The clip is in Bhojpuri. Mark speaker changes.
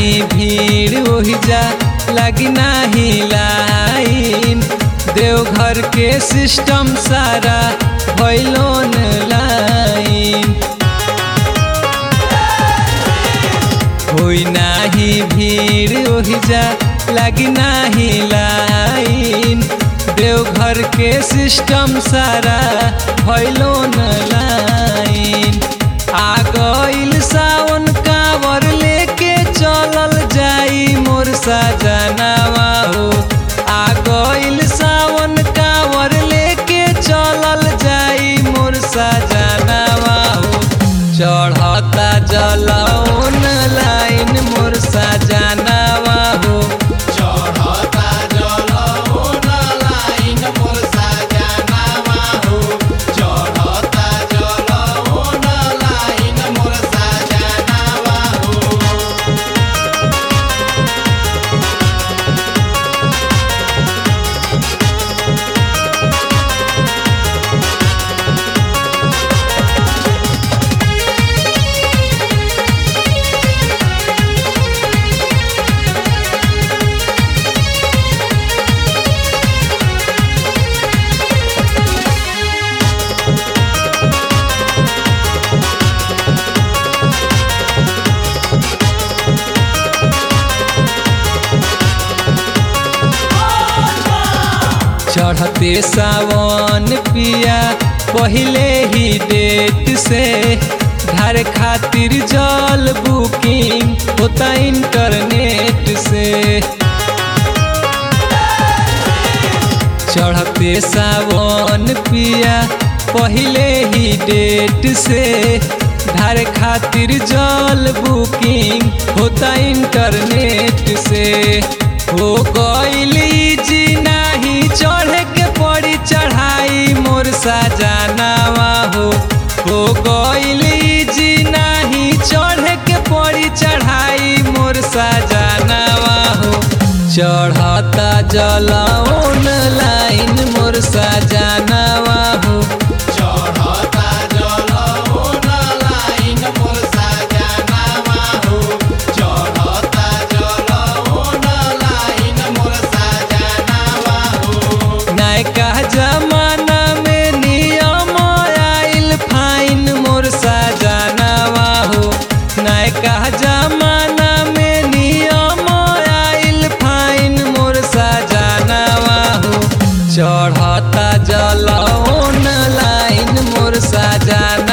Speaker 1: नाही भीड़ ओहि जा लगी नाही लाइन देवघर के सिस्टम सारा भैलोन लाइन होई नाही भीड़ ओहि जा लगी नाही लाइन देवघर के सिस्टम सारा भैलोन लाइन आ गइल सावन कांवर लेके चलल जाई मोर सजनावा हो आ गइल सावन कांवर लेके चलल जाई मोर सजनावा हो चढ़ता जलौन लाइन मोर सजनावा हो
Speaker 2: चढ़ता जलौन लाइन मोर सजनावा हो चढ़ता जलौन लाइन मोर सजनावा हो
Speaker 1: चढ़ते सावन पिया पहले ही डेट से घर खातिर जल बुकिंग होता इंटरनेट से चढ़ते सावन पिया पहले ही डेट से घर खातिर जल बुकिंग होता इंटरनेट से हो गइल जी नाही चढ़े के पड़ी चढ़ाई मोर सजनावा हो हो गइल जी नाही चढ़े के पड़ी चढ़ाई मोर सजनावा हो चढ़ता जलौन लाइन मोर सजनावा हो
Speaker 2: चढ़ता जलौन लाइन मोर सजनावा हो चढ़ता जलौन लाइन मोर सजनावा हो
Speaker 1: नयका जमाना में नियम आइल फाइन मोर सजनावा हो नयका जमाना में नियम आइल फाइन मोर सजनावा हो चढ़ता जलौन लाइन मोर सजना